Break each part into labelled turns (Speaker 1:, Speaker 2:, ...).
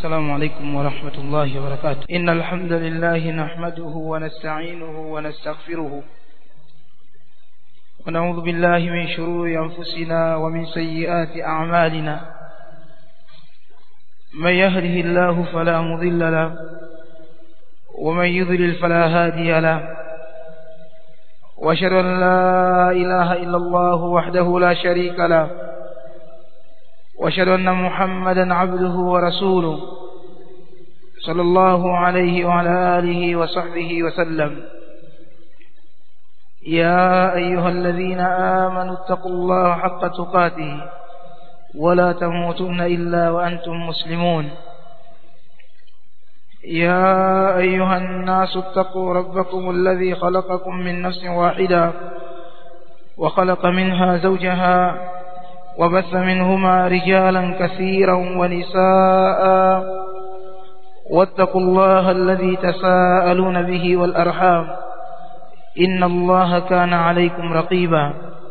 Speaker 1: السلام عليكم ورحمة الله وبركاته إن الحمد لله نحمده ونستعينه ونستغفره ونعوذ بالله من شرور أنفسنا ومن سيئات أعمالنا من يهده الله فلا مضل له ومن يضلل فلا هادي له واشهد ان لا اله الا الله وحده لا شريك له واشهد ان محمدا عبده ورسوله صلى الله عليه وعلى اله وصحبه وسلم يا ايها الذين امنوا اتقوا الله حق تقاته ولا تموتن الا وانتم مسلمون يا أيها الناس اتقوا ربكم الذي خلقكم من نفس واحدة وخلق منها زوجها وبث منهما رجالا كثيرا ونساء واتقوا الله الذي تساءلون به والأرحام إن الله كان عليكم رقيبا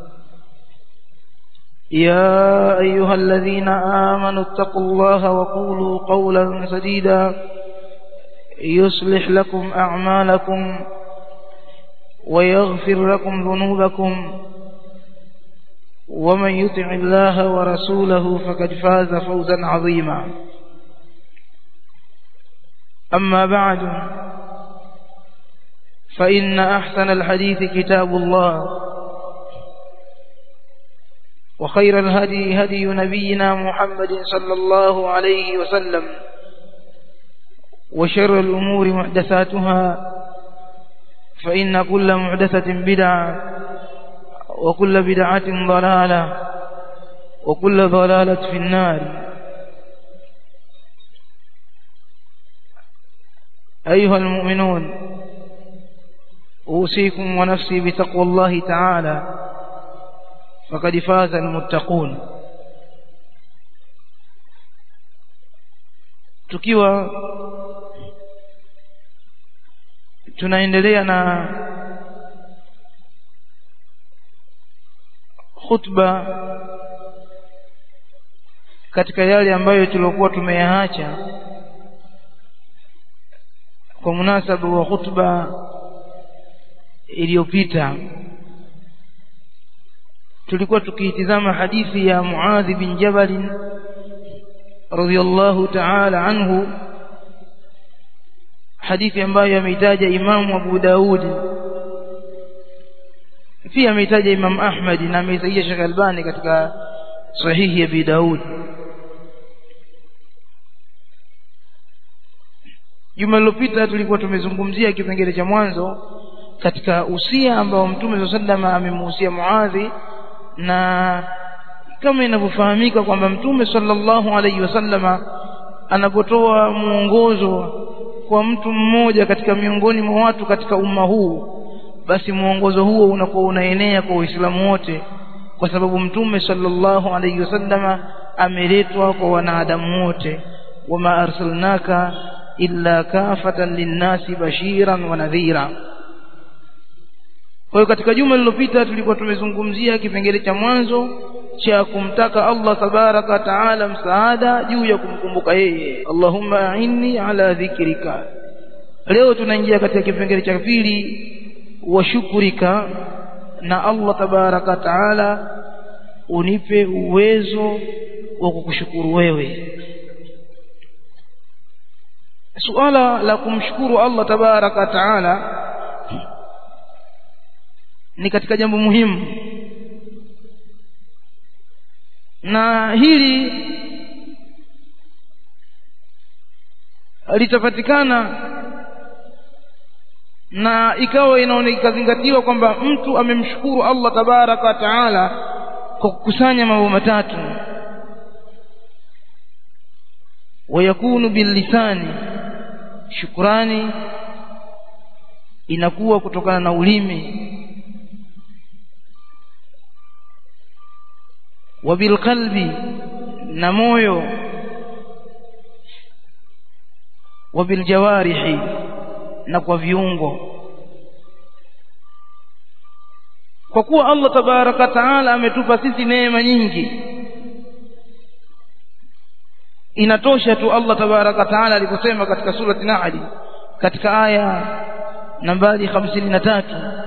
Speaker 1: يا أيها الذين آمنوا اتقوا الله وقولوا قولا سديدا يصلح لكم أعمالكم ويغفر لكم ذنوبكم ومن يطع الله ورسوله فقد فاز فوزا عظيما أما بعد فإن أحسن الحديث كتاب الله وخير الهدي هدي نبينا محمد صلى الله عليه وسلم وشر الأمور محدثاتها فإن كل محدثة بدعة وكل بدعة ضلالة وكل ضلالة في النار أيها المؤمنون أوصيكم ونفسي بتقوى الله تعالى فقد فاز المتقون tukiwa tunaendelea na khutba katika yale ambayo tuliokuwa tumeyaacha kwa munasaba wa khutba iliyopita tulikuwa tukiitizama hadithi ya Muadh bin Jabal radhiyallahu ta'ala anhu hadithi ambayo ameitaja Imamu Abu Daud pia ameitaja Imam Ahmad na ameitaja Sheikh Albani katika sahihi ya Abi Daud Juma lililopita tulikuwa tumezungumzia kipengele cha mwanzo katika usia ambao Mtume sallallahu amemuhusia Muadhi na kama inavyofahamika kwamba Mtume sallallahu alaihi wasallama anapotoa muongozo kwa mtu mmoja katika miongoni mwa watu katika umma huu basi muongozo huo unakuwa unaenea kwa Uislamu wote kwa sababu Mtume sallallahu alaihi wasallama ameletwa kwa wanadamu wote wama arsalnaka illa kafatan linnasi bashiran wa nadhira kwa hiyo katika juma lililopita tulikuwa tumezungumzia kipengele cha mwanzo cha kumtaka Allah tabaraka taala msaada juu ya kumkumbuka yeye Allahumma a'inni ala dhikrika leo tunaingia katika kipengele cha pili wa shukurika na Allah tabaraka taala unipe uwezo wa kukushukuru wewe suala la kumshukuru Allah tabaraka taala ni katika jambo muhimu na hili litapatikana na ikawa inaonekazingatiwa kwamba mtu amemshukuru Allah tabaraka wa taala kwa kukusanya mambo matatu wayakunu billisani shukrani inakuwa kutokana na ulimi wabilqalbi na moyo wabiljawarihi na kwa viungo kwa kuwa Allah tabaraka taala ametupa sisi neema nyingi inatosha tu Allah tabaraka taala aliposema katika surati Nahl katika aya nambari 53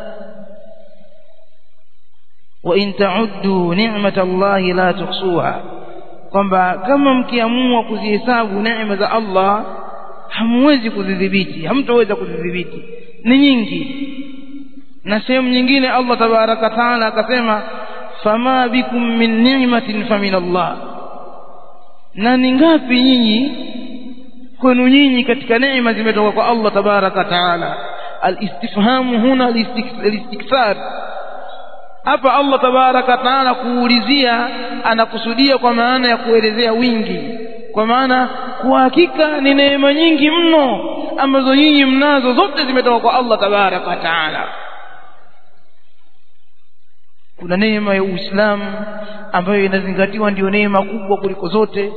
Speaker 1: wa in ta'uddu ni'matallahi la tuhsuha kwamba kama mkiamua kuzihesabu neema za Allah hamwezi kuzidhibiti hamtoweza kuzidhibiti ni nyingi na sehemu nyingine Allah tabaraka taala akasema fama bikum min ni'matin famin Allah na ni ngapi nyinyi kwenu nyinyi katika neema zimetoka kwa Allah tabaraka taala alistifhamu huna alistikthar hapa Allah tabaraka taala kuulizia anakusudia kwa maana ya kuelezea wingi kwa maana kwa hakika ni neema nyingi mno ambazo nyinyi mnazo zote zimetoka kwa Allah tabaraka taala kuna neema ya Uislamu ambayo inazingatiwa ndiyo neema kubwa kuliko zote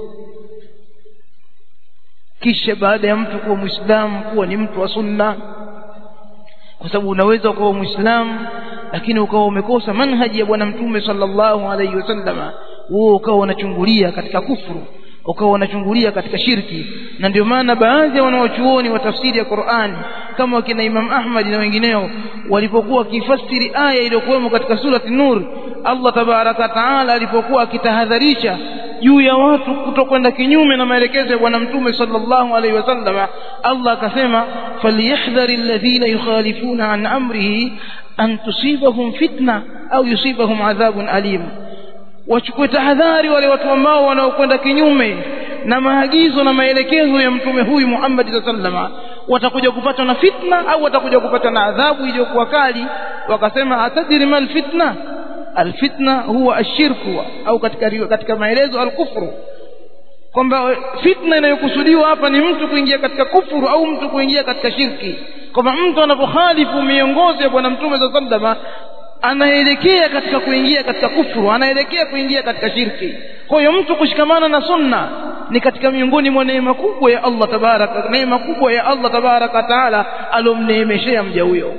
Speaker 1: kisha baada ya mtu kuwa Muislamu kuwa ni mtu wa sunna kwa sababu unaweza ukawa Muislamu lakini ukawa umekosa manhaji ya bwana mtume sallallahu alaihi wasallama wewe ukawa unachungulia katika kufuru ukawa unachungulia katika shirki na ndio maana baadhi ya wanaochuoni wa tafsiri ya Qur'ani kama wakina Imam Ahmad na wengineo walipokuwa wakifasiri aya iliyokuwemo katika surati Nur Allah tabaraka taala alipokuwa akitahadharisha juu ya watu kutokwenda kinyume na maelekezo ya bwana mtume sallallahu alaihi wasallam Allah akasema falyahdhari alladhina yukhalifuna an amrihi an tusibahum fitna au yusibahum adhabun alim wachukue tahadhari wale watu ambao wanaokwenda kinyume na maagizo na maelekezo ya mtume huyu Muhammad sallama watakuja kupatwa na fitna au watakuja kupatwa na adhabu iliyokuwa kali wakasema atadiri mal fitna alfitna huwa ashirku au katika katika maelezo alkufru kwamba fitna inayokusudiwa hapa ni mtu kuingia katika kufuru au mtu kuingia katika shirki kwamba mtu anapokhalifu miongozo ya bwana mtume sallama anaelekea katika kuingia katika kufuru anaelekea kuingia katika shirki kwa hiyo mtu kushikamana na sunna ni katika miongoni mwa neema kubwa ya Allah tabaraka neema kubwa ya Allah tabaraka taala alomneemeshea mja huyo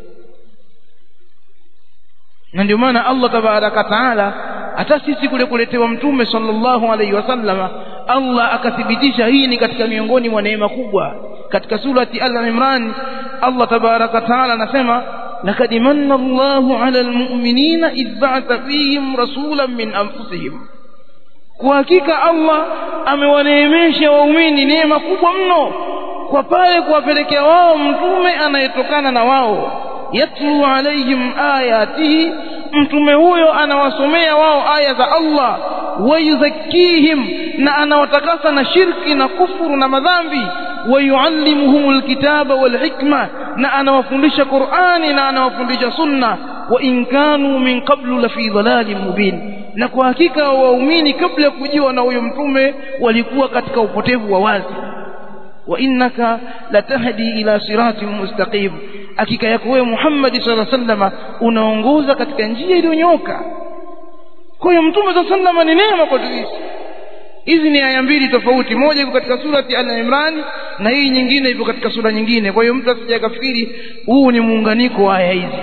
Speaker 1: na ndio maana Allah tabaraka taala hata sisi kule kuletewa mtume sallallahu alaihi wasallama Allah akathibitisha hii ni katika miongoni mwa neema kubwa katika surati al-Imran Allah tabaraka taala anasema لقد من الله على المؤمنين إذ بعث فيهم رسولا من أنفسهم kwa hakika Allah amewaneemesha waumini neema kubwa mno kwa pale kuwapelekea wao mtume anayetokana na wao yatlu alaihim ayatihi mtume huyo anawasomea wao aya za Allah wayuzakkihim na anawatakasa na shirki na kufuru na madhambi wayuallimuhum alkitaba walhikma na anawafundisha Qur'ani na anawafundisha sunna wa in kanu min qablu la fi dhalalin mubin na kwa hakika waumini kabla ya kujiwa na huyo mtume walikuwa katika upotevu wa wazi wa innaka latahdi ila siratin mustaqim hakika yako wewe Muhammad sallallahu alaihi wasallam unaongoza katika njia iliyonyoka kwa hiyo mtume sallallahu alaihi wasallam ni neema kwa sisi hizi ni aya mbili tofauti moja iko katika surati al-Imran na hii nyingine ipo katika sura nyingine kwa hiyo mtu asije akafikiri huu ni muunganiko wa aya hizi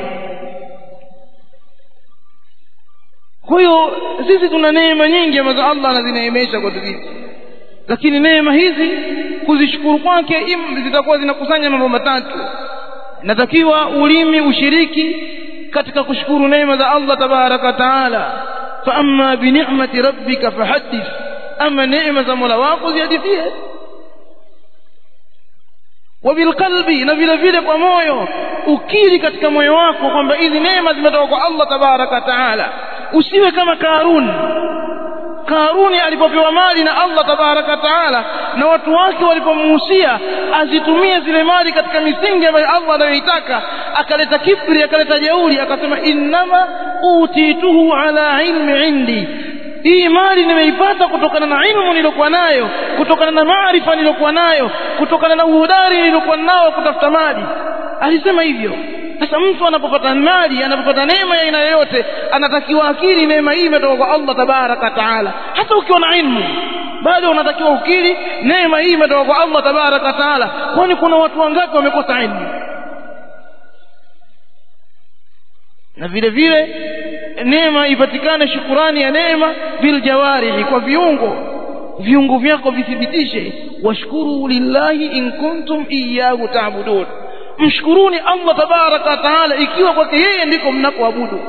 Speaker 1: kwa hiyo sisi tuna neema nyingi ambazo Allah anazineemesha kwa sisi lakini neema hizi kuzishukuru kwake zitakuwa zinakusanya mambo matatu natakiwa ulimi ushiriki katika kushukuru neema za Allah tabaraka taala fa amma bi ni'mati rabbika fahaddith ama neema za Mola wako zihadithie wabilqalbi na vile vile kwa moyo ukiri katika moyo wako kwamba hizi neema zimetoka kwa Allah tabaraka taala usiwe kama Karun Karuni alipopewa mali na Allah tabaraka taala na watu wake walipomuhusia azitumie zile mali katika misingi ambayo Allah anayoitaka akaleta kibri akaleta jeuri akasema innama utituhu ala ilmi indi hii mali nimeipata kutokana na ilmu niliyokuwa nayo kutokana na maarifa niliyokuwa nayo kutokana na uhodari niliyokuwa nao kutafuta mali alisema hivyo sasa mtu anapopata mali anapopata neema ya aina yoyote anatakiwa akili neema hii imetoka kwa Allah tabaraka taala hata ukiwa na ilmu bado unatakiwa ukiri neema hii imetoka kwa Allah tabaraka taala kwani kuna watu wangapi wamekosa ilmu na vile vile neema ipatikane shukurani ya neema bil jawarihi kwa viungo viungo vyako vithibitishe washkuru lillahi in kuntum iyyahu ta'budun mshukuruni Allah tabaraka wa taala ikiwa kwake yeye ndiko mnakoabudu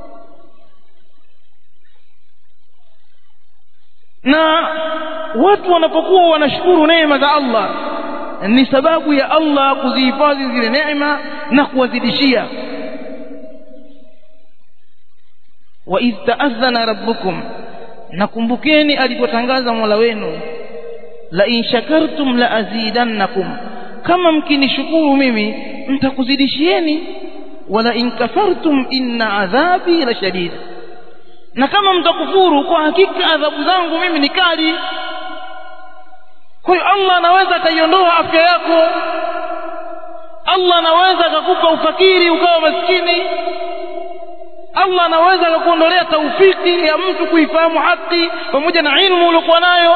Speaker 1: na watu wanapokuwa wanashukuru neema za Allah ni sababu ya Allah kuzihifadhi zile neema na kuwazidishia wa idh ta'adhana rabbukum nakumbukeni alipotangaza Mola wenu la in shakartum la azidannakum kama mkinishukuru mimi mtakuzidishieni wala in kafartum inna adhabi la shadid na kama mtakufuru kwa hakika adhabu zangu mimi ni kali kwa hiyo Allah anaweza akaiondoa afya yako Allah anaweza akakupa ufakiri ukawa maskini Allah anaweza akakuondolea taufiki ya mtu kuifahamu haki pamoja na ilmu uliokuwa nayo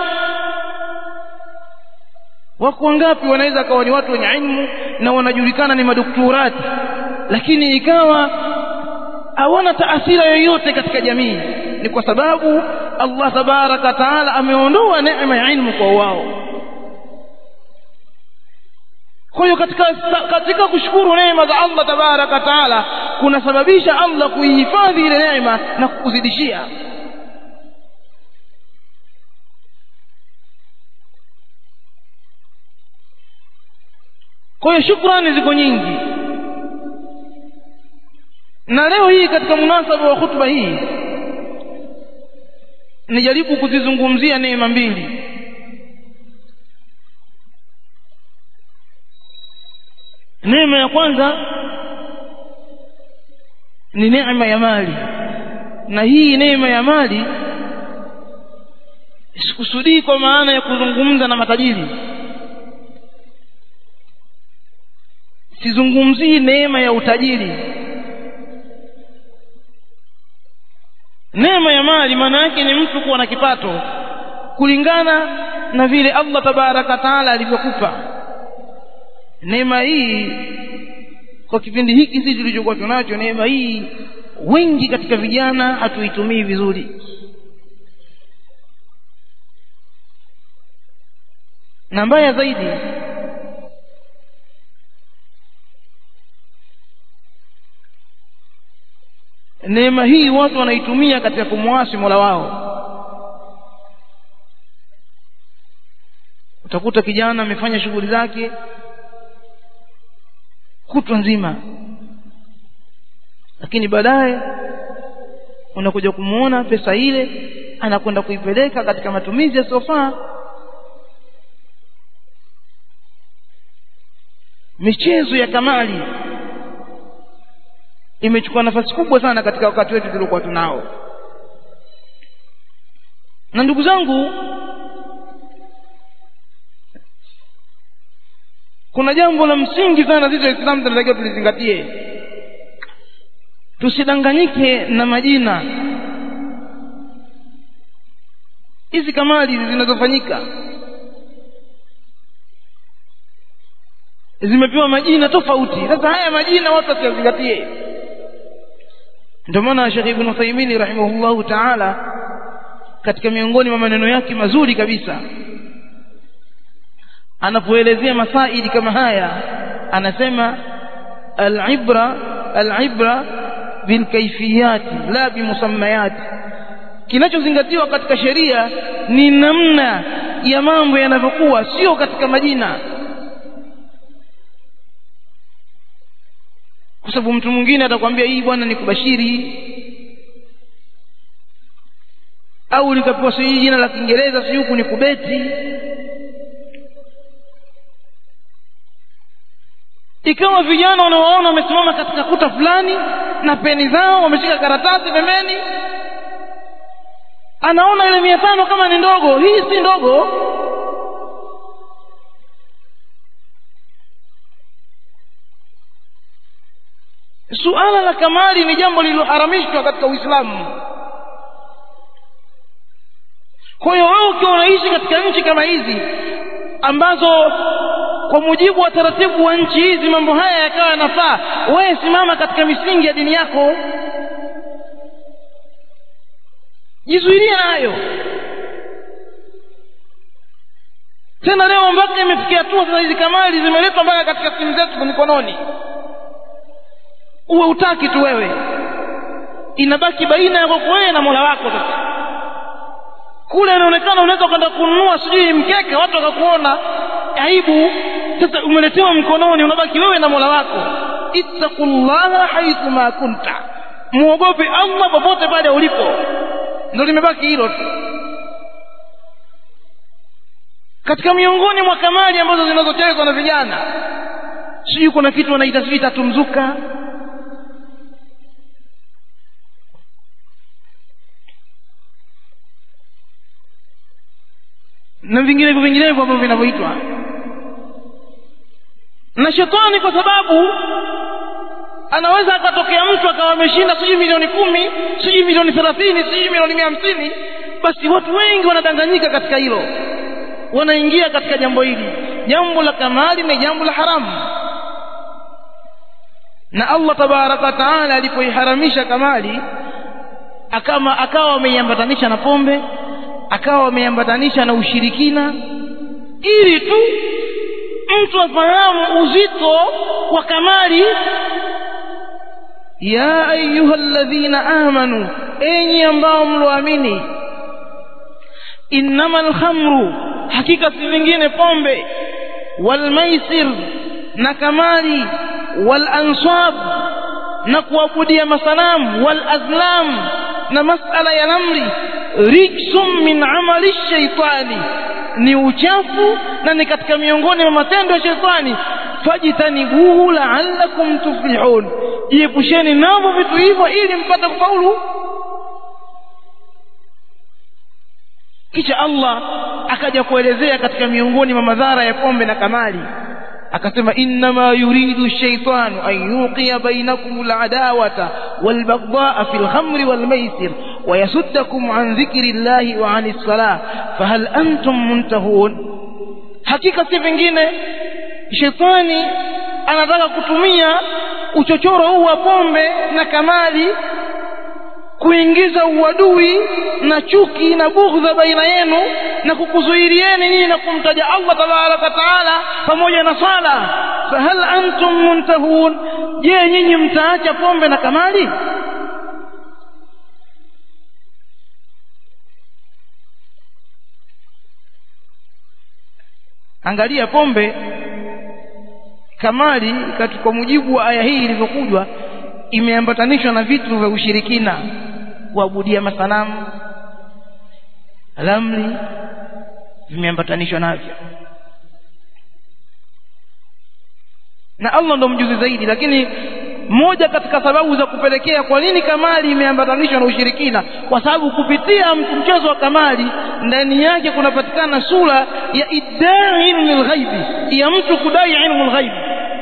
Speaker 1: wako wangapi wanaweza kawa ni watu wenye ilmu na wanajulikana ni madoktorati lakini ikawa hawana taathira yoyote katika jamii ni kwa sababu Allah tabaraka taala ameondoa neema ya ilmu kwa wao kwa hiyo katika katika kushukuru neema za Allah tabaraka taala kunasababisha Allah kuihifadhi ile neema na kukuzidishia kwa hiyo shukrani ziko nyingi na leo hii katika munasaba wa hutuba hii nijaribu kuzizungumzia neema mbili neema ya kwanza ni neema ya mali na hii neema ya mali sikusudii kwa maana ya kuzungumza na matajiri sizungumzii neema ya utajiri neema ya mali maana yake ni mtu kuwa na kipato kulingana na vile Allah tabaraka taala alivyokupa neema hii kwa kipindi hiki sisi tulichokuwa tunacho neema hii wengi katika vijana hatuitumii vizuri na mbaya zaidi neema hii watu wanaitumia katika kumwasi Mola wao utakuta kijana amefanya shughuli zake kutwa nzima lakini baadaye unakuja kumuona pesa ile anakwenda kuipeleka katika matumizi yasiyofaa michezo ya kamali imechukua nafasi kubwa sana katika wakati wetu tuliokuwa tunao na ndugu zangu kuna jambo la msingi sana sisi waislamu tunatakiwa tulizingatie tusidanganyike na majina hizi kamali zinazofanyika zimepewa majina tofauti sasa haya majina watu wasiyazingatie ndio maana Sheikh Ibn Uthaymeen rahimahullahu ta'ala katika miongoni mwa maneno yake mazuri kabisa anapoelezea masaili kama haya anasema al-ibra al-ibra bilkayfiyat la bimusammayat kinachozingatiwa katika sheria ni namna ya mambo yanavyokuwa sio katika majina kwa sababu mtu mwingine atakwambia hii bwana ni kubashiri au likapewa sijui jina la Kiingereza sijui huku ni kubeti ikawa vijana unawaona wamesimama katika kuta fulani na peni zao wameshika karatasi pembeni anaona ile mia tano kama ni ndogo hii si ndogo suala la kamali ni jambo lililoharamishwa katika uislamu kwa hiyo wewe ukiwa unaishi katika nchi kama hizi ambazo kwa mujibu wa taratibu wa nchi hizi mambo haya yakawa yanafaa wewe simama katika misingi ya dini yako jizuilie nayo tena leo mpaka imefikia hatua sasa hizi kamali zimeletwa mpaka katika simu zetu za mikononi uwe utaki tu wewe inabaki baina ya kwako wewe na mola wako sasa kule inaonekana unaweza kwenda kununua sijui mkeke watu wakakuona aibu sasa umeletewa mkononi unabaki wewe na mola wako ittaqullaha haithu ma kunta muogope allah popote pale ulipo ndo limebaki hilo tu katika miongoni mwa kamali ambazo zinazochezwa na vijana sijui kuna kitu wanaita sijui tatumzuka na vinginevyo vinginevyo ambavyo vinavyoitwa na shetani kwa sababu anaweza akatokea mtu akawa ameshinda sijui milioni kumi sijui milioni thelathini sijui milioni mia hamsini basi watu wengi wanadanganyika katika hilo wanaingia katika jambo hili jambo la kamali ni jambo la haramu na allah tabaraka wataala alipoiharamisha kamali akama akawa ameiambatanisha na pombe akawa ameiambatanisha na ushirikina ili tu mtu afahamu uzito wa kamali ya ayuha ladhina amanu enyi ambao mloamini innama lkhamru hakika si vingine pombe walmaisir na kamali walansab na kuabudia masanamu walazlam na masala ya lamri rijsum min amali shaitani ni uchafu na ni katika miongoni mwa matendo ya shetani fajtanibuhu la'allakum tuflihun jiepusheni navyo vitu hivyo ili mpate kufaulu kisha Allah akaja kuelezea katika miongoni mwa madhara ya pombe na kamali akasema innama yuridu shaitanu an yuqiya bainakum aladawata walbaghdhaa fi alkhamri walmaisir ويصدكم عن ذكر الله وعن الصلاة فهل أنتم منتهون hakika si vingine shetani anataka kutumia uchochoro huu wa pombe na kamali kuingiza uadui na chuki na bughdha baina yenu na kukuzuirieni nyinyi na kumtaja Allah tabaraka taala pamoja na sala fahal antum muntahun je nyinyi mtaacha pombe na kamali angalia pombe kamali katika mujibu wa aya hii ilivyokujwa imeambatanishwa na vitu vya ushirikina kuabudia masanamu lamli vimeambatanishwa navyo na Allah ndo mjuzi zaidi lakini moja katika sababu za kupelekea kwa nini kamali imeambatanishwa na ushirikina kwa sababu kupitia mchezo wa kamali ndani yake kunapatikana sura ya idai ilmu lghaibi ya mtu kudai ilmu lghaibi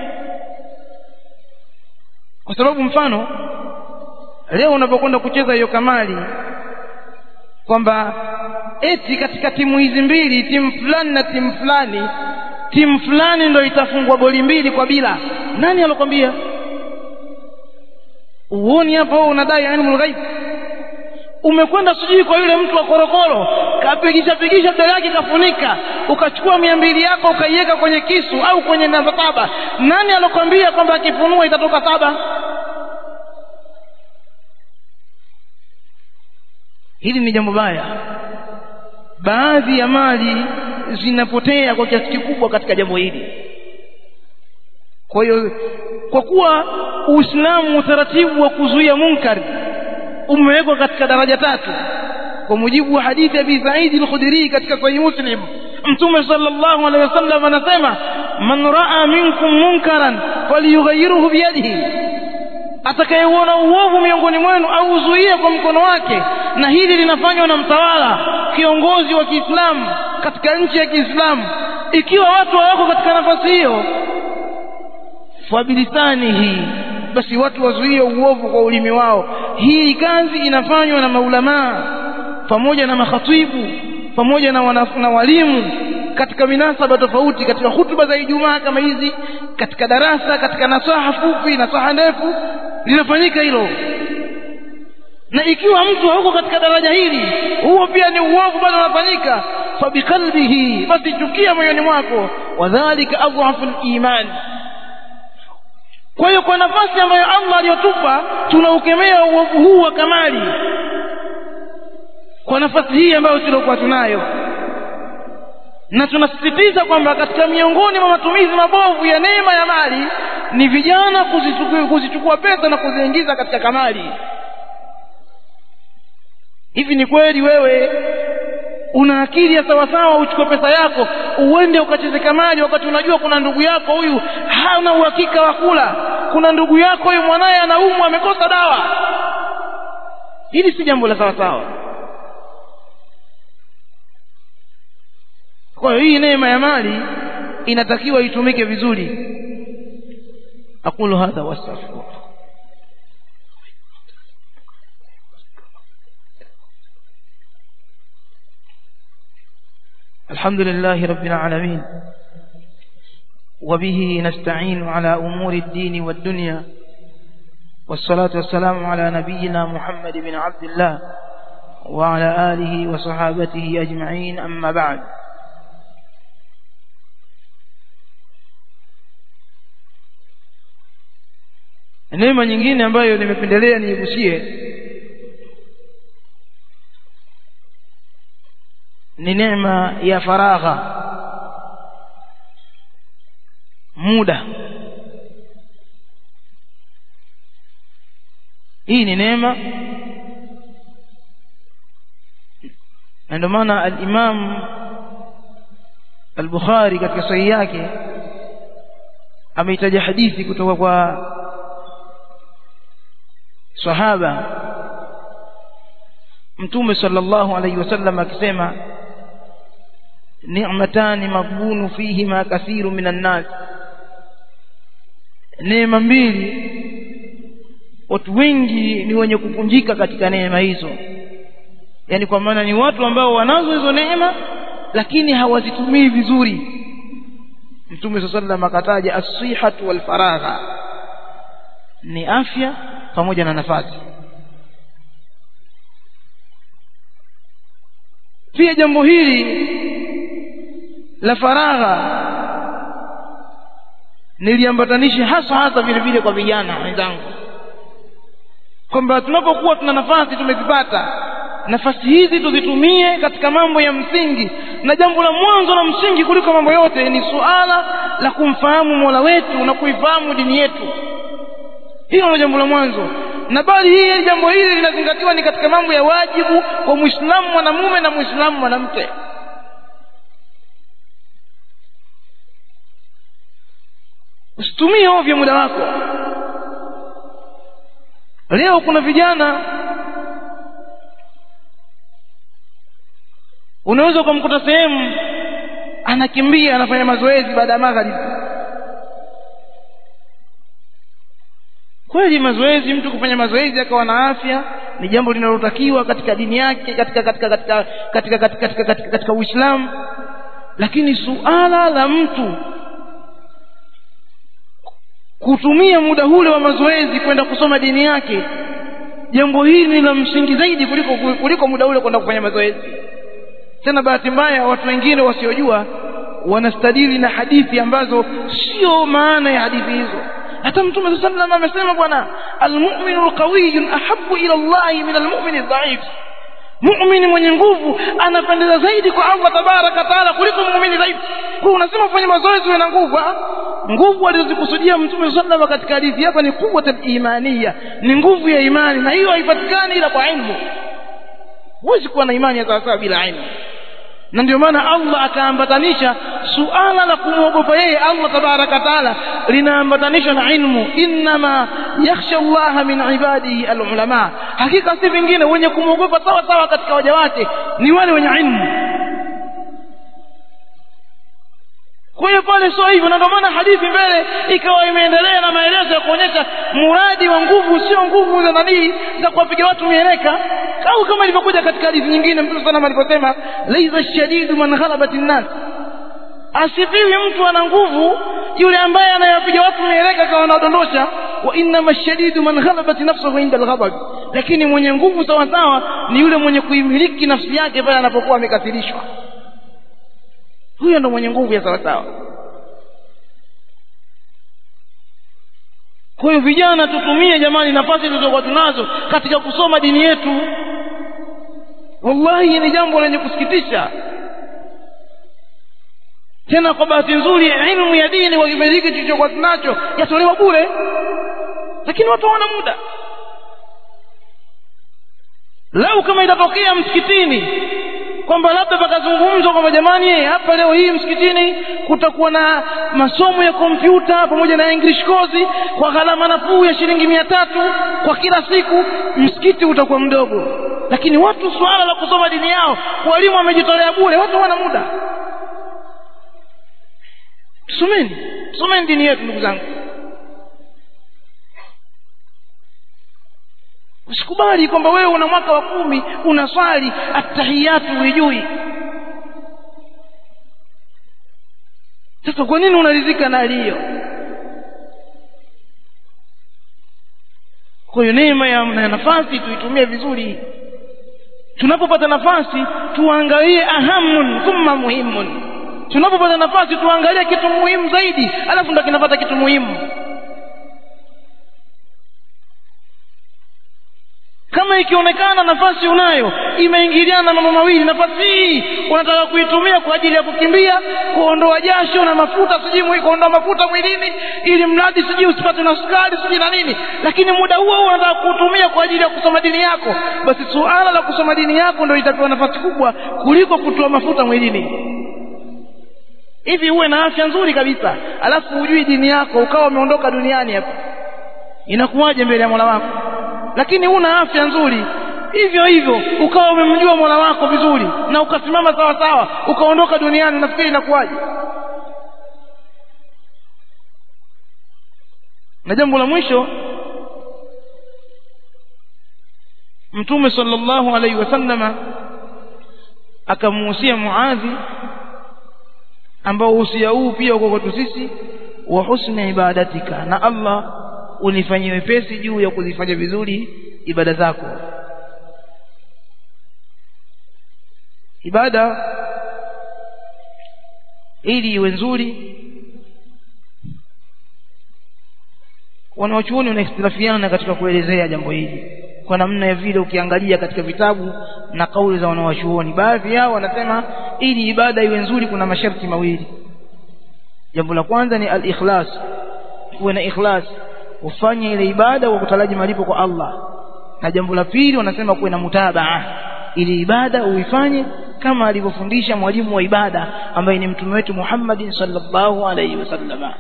Speaker 1: kwa sababu mfano leo unapokwenda kucheza hiyo kamali kwamba eti katika timu hizi mbili timu fulani na timu fulani timu fulani ndo itafungwa goli mbili kwa bila nani alokwambia uoni hapa wewe unadai ilmu lghaib umekwenda sijui kwa yule mtu wa korokoro kapigisha pigisha mbele yake kafunika ukachukua mia mbili yako ukaiweka kwenye kisu au kwenye namba saba nani alokwambia kwamba akifunua itatoka saba hili ni jambo baya baadhi ya mali zinapotea kwa kiasi kikubwa katika jambo hili kwa hiyo kwa kuwa uislamu utaratibu wa kuzuia munkari umewekwa katika daraja tatu kwa mujibu wa hadithi ya Abi Sa'id al-Khudri katika Sahih Muslim Mtume sallallahu alaihi wasallam anasema man raa minkum munkaran falyughayyirhu biyadihi atakayeuona uovu miongoni mwenu au uzuie kwa mkono wake na hili linafanywa na mtawala kiongozi wa Kiislamu katika nchi ya Kiislamu ikiwa watu hawako katika nafasi hiyo fabilisanihi basi watu wazuie uovu kwa ulimi wao hii kazi inafanywa na maulamaa pamoja na makhatibu pamoja na, wana, na walimu katika minasaba tofauti katika hutuba za Ijumaa kama hizi katika darasa katika nasaha fupi nasaha ndefu linafanyika hilo na ikiwa mtu hauko katika daraja hili huo pia ni uovu bado unafanyika fabiqalbihi basi chukia moyoni mwako wadhalika adhafu liman kwa hiyo kwa nafasi ambayo allah aliyotupa tunaukemea uovu huu wa kamali kwa nafasi hii ambayo tuliokuwa tunayo na tunasisitiza kwamba katika miongoni mwa matumizi mabovu ya neema ya mali ni vijana kuzichukua, kuzichukua pesa na kuziingiza katika kamali hivi ni kweli wewe una akili ya sawasawa uchukue pesa yako uende ukacheze kamali wakati unajua kuna ndugu yako huyu hana uhakika wa kula kuna ndugu yako huyu mwanaye anaumwa amekosa dawa hili si jambo la sawasawa kwa hiyo hii neema ya mali inatakiwa itumike vizuri aqulu hadha wastaghfirullah الحمد لله رب العالمين وبه نستعين على أمور الدين والدنيا والصلاة والسلام على نبينا محمد بن عبد الله وعلى آله وصحابته أجمعين أما بعد neema nyingine ambayo nimependelea niigusie ni neema ya faragha muda hii ni neema na ndio maana al-Imam al-Bukhari katika sahihi yake ameitaja hadithi kutoka kwa sahaba mtume sallallahu alayhi wasallam akisema ni'matani maghbunu fihima kathiru minan nas neema mbili watu wengi ni wenye kupunjika katika neema hizo yani kwa maana ni watu ambao wanazo hizo neema lakini hawazitumii vizuri mtume sallallahu alayhi wasallam akataja as-sihhatu wal faragha ni afya pamoja na nafasi pia jambo hili la faragha niliambatanisha hasa hasa vile vile kwa vijana wenzangu kwamba tunapokuwa tuna nafasi tumezipata nafasi hizi tuzitumie katika mambo ya msingi na jambo la mwanzo la msingi kuliko mambo yote ni suala la kumfahamu mola wetu na kuifahamu dini yetu hilo ndio jambo la mwanzo na bali hii jambo hili linazingatiwa ni katika mambo ya wajibu kwa muislamu mwanamume na muislamu mwanamke usitumie ovyo muda wako leo kuna vijana unaweza ukamkuta sehemu anakimbia anafanya mazoezi baada ya magharibi kweli mazoezi mtu kufanya mazoezi akawa na afya ni jambo linalotakiwa katika dini yake katika katika katika katika katika katika, katika, katika Uislamu lakini suala la mtu kutumia muda ule wa mazoezi kwenda kusoma dini yake jambo hili ni la msingi zaidi kuliko kuliko muda ule kwenda kufanya mazoezi tena bahati mbaya watu wengine wasiojua wanastadili na hadithi ambazo sio maana ya hadithi hizo hata mtume saa sallam amesema bwana almuminu lqawiyun ahabu ila llahi min almumini dhaif muumini mwenye nguvu anapendeza zaidi kwa allah tabaraka taala kuliko muumini dhaifu kwa unasema ufanye mazoezi uwe na nguvu nguvu alizozikusudia mtume saa sallam katika hadithi hapa ni quwata imaniya ni nguvu ya imani na hiyo haipatikani ila kwa ilmu huwezi kuwa na imani ya sawasawa bila ilmu na ndio maana allah akaambatanisha suala la kumwogopa yeye allah tabaraka taala linaambatanishwa na ilmu innama yakhsha llaha min ibadihi alulama hakika si vingine wenye kumwogopa sawa sawa katika waja wake ni wale wenye ilmu kwa hiyo pale sio hivyo na ndio maana hadithi mbele ikawa imeendelea na maelezo ya kuonyesha muradi wa nguvu sio nguvu za nanii za kuwapiga watu mieleka au kama ilivyokuja katika hadithi nyingine mtume sana aliposema laisa shadidu man ghalabati nnas asifiwi mtu ana nguvu yule ambaye anayapiga watu mieleka kawa anaodondosha wa innama shadidu man ghalabati nafsuhu inda alghadab lakini mwenye nguvu sawa sawa ni yule mwenye kuimiliki nafsi yake pale anapokuwa amekasirishwa huyo ndo mwenye nguvu ya sawasawa kwa hiyo vijana tutumie jamani nafasi tulizokuwa tunazo katika kusoma dini yetu wallahi ni jambo lenye kusikitisha tena kwa bahati nzuri ilmu ya dini kwa kipindi hiki tulichokuwa tunacho yatolewa bure lakini watu hawana muda lau kama itatokea msikitini kwamba labda pakazungumzwa kwamba jamani hapa leo hii msikitini kutakuwa na masomo ya kompyuta pamoja na english kozi kwa gharama nafuu ya shilingi mia tatu kwa kila siku msikiti utakuwa mdogo lakini watu suala la kusoma dini yao walimu wamejitolea bure watu hawana muda tusomeni tusomeni dini yetu ndugu zangu usikubali kwamba wewe una mwaka wa kumi unaswali attahiyatu huijui sasa kwa nini unaridhika na hali hiyo kwa hiyo neema ya na nafasi tuitumie vizuri tunapopata nafasi tuangalie ahamun thumma muhimun tunapopata nafasi tuangalie kitu muhimu zaidi alafu ndo kinapata kitu muhimu kama ikionekana nafasi unayo imeingiliana na mambo mawili nafasi hii unataka kuitumia kwa ajili ya kukimbia kuondoa jasho na mafuta sijui kuondoa mafuta mwilini ili mradi sijui usipate na sukari sijui na nini lakini muda huo huo unataka kuutumia kwa ajili ya kusoma dini yako basi suala la kusoma dini yako ndio itapewa nafasi kubwa kuliko kutoa mafuta mwilini hivi uwe na afya nzuri kabisa alafu hujui dini yako ukawa umeondoka duniani hapa inakuwaje mbele ya mola wako lakini una afya nzuri hivyo hivyo ukawa umemjua mola wako vizuri na ukasimama sawa sawa ukaondoka duniani nafikiri inakuwaje na jambo la mwisho mtume sallallahu alaihi wasallama akamuhusia muadhi ambao uhusia huu pia uko kwetu sisi wa husni ibadatika na allah unifanyie wepesi juu ya kuzifanya vizuri ibada zako ibada ili iwe nzuri wanawachuoni wanaihtilafiana katika kuelezea jambo hili kwa namna ya vile ukiangalia katika vitabu na kauli za wanawachuoni baadhi yao wanasema ili ibada iwe nzuri kuna masharti mawili jambo la kwanza ni al-ikhlas kuwe na ikhlas ufanye ile ibada kwa kutaraji malipo kwa Allah na jambo la pili wanasema kuwe na mutabaa ili ibada uifanye kama alivyofundisha mwalimu wa ibada ambaye ni mtume wetu Muhammad sallallahu alaihi wasallam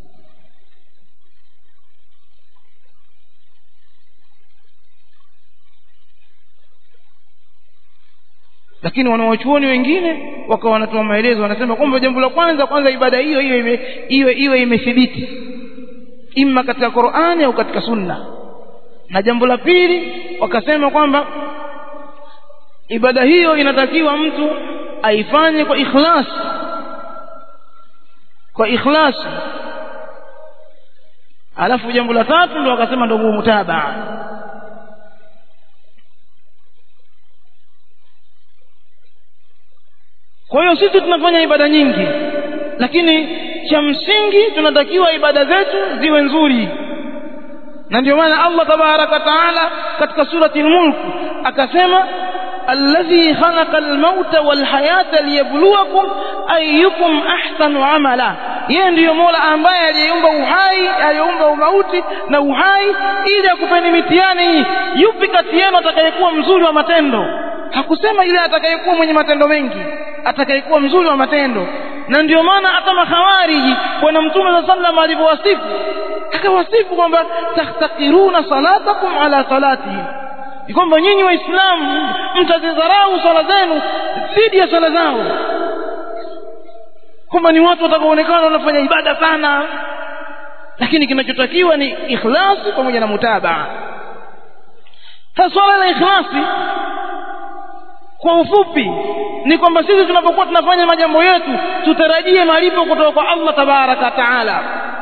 Speaker 1: lakini wanawachuoni wengine wakawa wanatoa maelezo wanasema kwamba jambo la kwanza kwanza ibada hiyo iwe iwe iwe imethibiti imma katika Qur'ani au katika Sunna na jambo la pili wakasema kwamba ibada hiyo inatakiwa mtu aifanye kwa ikhlas kwa ikhlas alafu jambo la tatu ndo wakasema ndo mutabaa kwa hiyo sisi tunafanya ibada nyingi lakini cha msingi tunatakiwa ibada zetu ziwe nzuri na ndio maana Allah tabaraka taala katika surati al-mulk akasema alladhi khalaqa al-mauta wal hayata liyabluwakum ayyukum ahsanu amala yeye ndiyo Mola ambaye aliyeumba uhai aliyeumba umauti na uhai ili akupeni mitihani yupi kati yenu atakayekuwa mzuri wa matendo hakusema ile atakayekuwa mwenye matendo mengi atakayekuwa mzuri wa matendo na ndio maana hata makhawariji bwana mtume saa sallam alivyowasifu akawasifu kwamba tahtakiruna salatakum ala salatihim ni kwamba nyinyi waislamu mtazidharau swala zenu dhidi ya swala zao kwamba ni watu watakaoonekana wanafanya ibada sana lakini kinachotakiwa ni ikhlasi pamoja na mutabaa sasa swala la ikhlasi kwa ufupi ni kwamba sisi tunapokuwa tunafanya majambo yetu tutarajie malipo kutoka kwa Allah tabaraka taala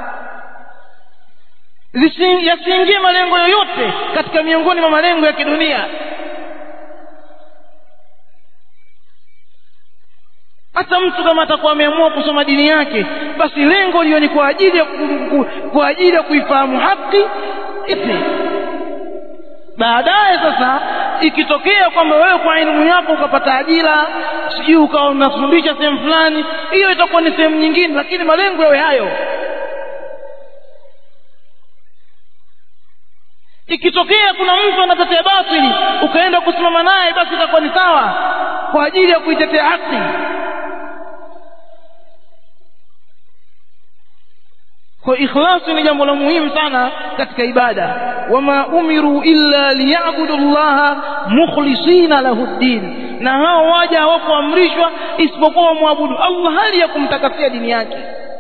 Speaker 1: yasiingie malengo yoyote katika miongoni mwa malengo ya kidunia hata mtu kama atakuwa ameamua kusoma dini yake basi lengo liyo ni kwa ajili ya kwa ajili ya kuifahamu haki ipi baadaye sasa ikitokea kwamba wewe kwa elimu yako ukapata ajira sijui ukawa unafundisha sehemu fulani hiyo itakuwa ni sehemu nyingine lakini malengo yawe hayo ikitokea kuna mtu anatetea batili ukaenda kusimama naye basi itakuwa ni sawa kwa ajili ya kuitetea haki kwa ikhlasi ni jambo la muhimu sana katika ibada wama umiru illa liyabudu llaha mukhlisina lahu ddin na hao waja hawakuamrishwa isipokuwa wamwabudu allah hali ya kumtakasia dini yake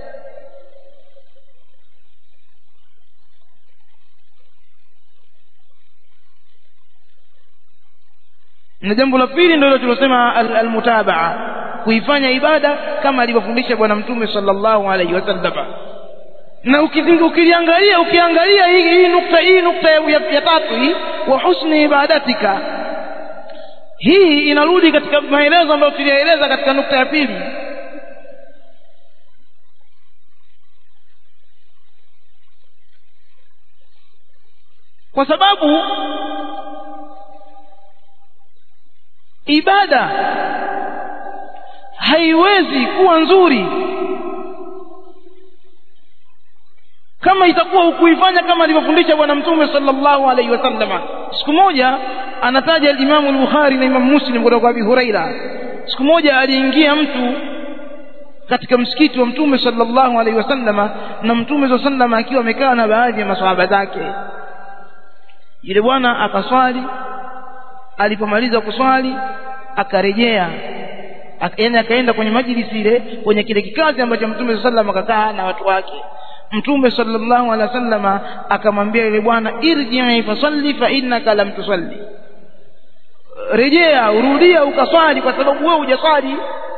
Speaker 1: na jambo la pili ndio tulosema almutabaa kuifanya ibada kama alivyofundisha bwana mtume sallallahu alaihi wasallam na ukiliangalia ukiangalia hii, hii nukta hii nukta ya, ya tatu hii wa husni ibadatika hii inarudi katika maelezo ambayo tuliyaeleza katika nukta ya pili kwa sababu ibada haiwezi kuwa nzuri kama itakuwa hukuifanya kama alivyofundisha bwana mtume sallallahu alaihi wasallam siku moja anataja alimamu al-bukhari na imamu muslim kutoka kwa abi huraira siku moja aliingia mtu katika msikiti wa mtume sallallahu alaihi wasallama na mtume saa sallam akiwa amekaa na baadhi ya masahaba zake yule bwana akaswali alipomaliza kuswali akarejea yaani akaenda kwenye majlisi ile kwenye kile kikazi ambacho mtume saa sallam akakaa na watu wake mtume sallallahu alaihi wasallama akamwambia yule bwana irji'i fasalli fa innaka lam tusalli rejea urudia ukaswali kwa sababu wewe hujaswali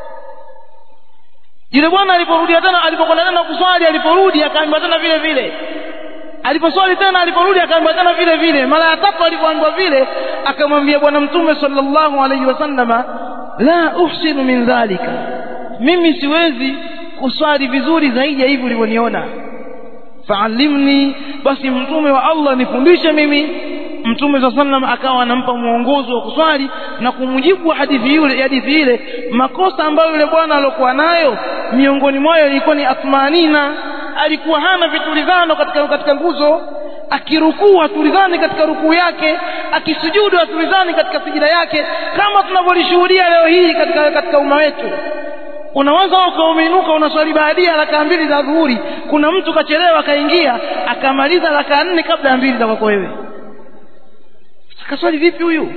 Speaker 1: yule bwana aliporudia tena alipokwenda tena kuswali aliporudi akaambiwa tena vile vile aliposwali tena aliporudi akaambiwa tena vile vile mara ya tatu alipoambiwa vile akamwambia bwana mtume sallallahu alaihi wasallama la uhsinu min dhalika mimi siwezi kuswali vizuri zaidi ya hivi ulivyoniona faalimni basi mtume wa allah nifundishe mimi mtume saa sallam akawa anampa mwongozo wa kuswali na kumjibu hadithi yule hadithi ile makosa ambayo yule bwana aliokuwa nayo miongoni mwayo ilikuwa ni athmanina alikuwa hana vitulizano katika katika nguzo akirukuu hatulizani katika rukuu yake akisujudu hatulizani katika sijida yake kama tunavyolishuhudia leo hii katika katika umma wetu unaweza ukauminuka unaswali baadia rakaa mbili za dhuhuri kuna mtu kachelewa akaingia akamaliza rakaa nne kabla ya mbili za kwako wewe akaswali vipi huyu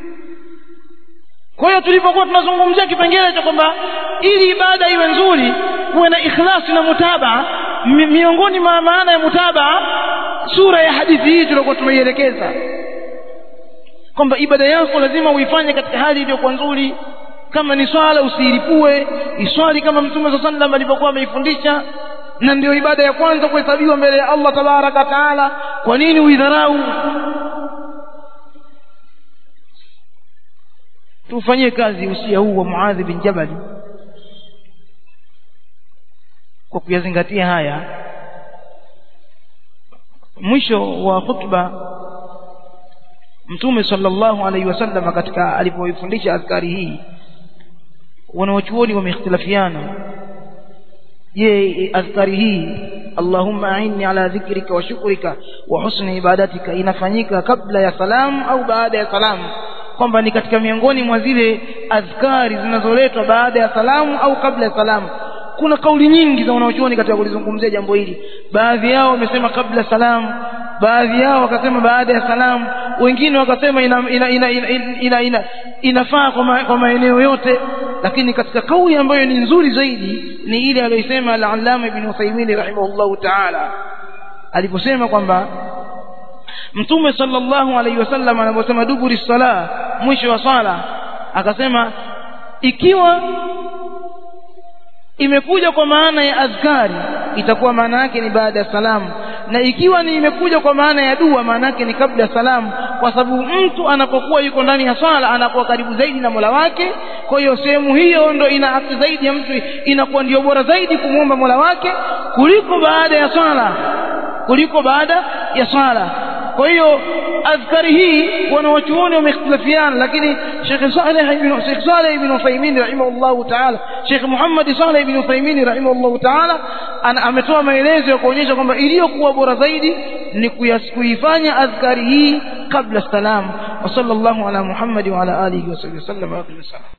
Speaker 1: kwa hiyo tulipokuwa tunazungumzia kipengele cha kwamba ili ibada iwe nzuri kuwe na ikhlasi na mutabaa mi, miongoni mwa maana ya mutabaa sura ya hadithi hii tuliokuwa tumeielekeza kwamba ibada yako lazima uifanye katika hali iliyokuwa nzuri kama ni swala usiilipue iswali kama mtume saa sallam alivyokuwa ameifundisha na ndio ibada ya kwanza kuhesabiwa mbele ya allah tabaraka wataala kwa nini uidharau tufanyie kazi usia huu wa muadhi bin jabali kwa kuyazingatia haya mwisho wa khutba mtume sallallahu alaihi wasallam katika alipoifundisha adhkari hii wanawachuoni wameikhtilafiana je adhkari hii allahumma ainni ala dhikrika wa shukrika wa husni ibadatika inafanyika kabla ya salamu au baada ya salamu kwamba ni katika miongoni mwa zile adhkari zinazoletwa baada ya salamu au kabla ya salamu kuna kauli nyingi za wanaochuoni katika kulizungumzia jambo hili baadhi yao wamesema kabla salamu baadhi yao wakasema baada ya salamu wengine wakasema ina, ina, ina, ina, ina, ina, inafaa kwa, ma, kwa maeneo yote lakini katika kauli ambayo ni nzuri zaidi ni ile aliyosema al-allama ibn Uthaymeen rahimahullahu ta'ala aliposema kwamba mtume sallallahu alaihi wasallam anaposema duburi sala mwisho wa swala akasema ikiwa imekuja kwa maana ya adhkari itakuwa maana yake ni baada ya salamu na ikiwa ni imekuja kwa maana ya dua maana yake ni kabla ya salamu kwa sababu mtu anapokuwa yuko ndani ya swala anakuwa karibu zaidi na Mola wake kwa hiyo sehemu hiyo ndo ina haki zaidi ya mtu inakuwa ndio bora zaidi kumwomba Mola wake kuliko baada ya swala kuliko baada ya swala kwa hiyo adhkari hii wanawachuoni wameikhtilafiana lakini Sheikh Saleh ibn Sheikh Saleh ibn Uthaymeen rahimahullah ta'ala Sheikh Muhammad Saleh ibn Uthaymeen rahimahullah ta'ala ametoa maelezo ya kuonyesha kwamba iliyokuwa bora zaidi ni kuifanya adhkari hii kabla salam wa sallallahu ala Muhammad wa ala alihi wa sallam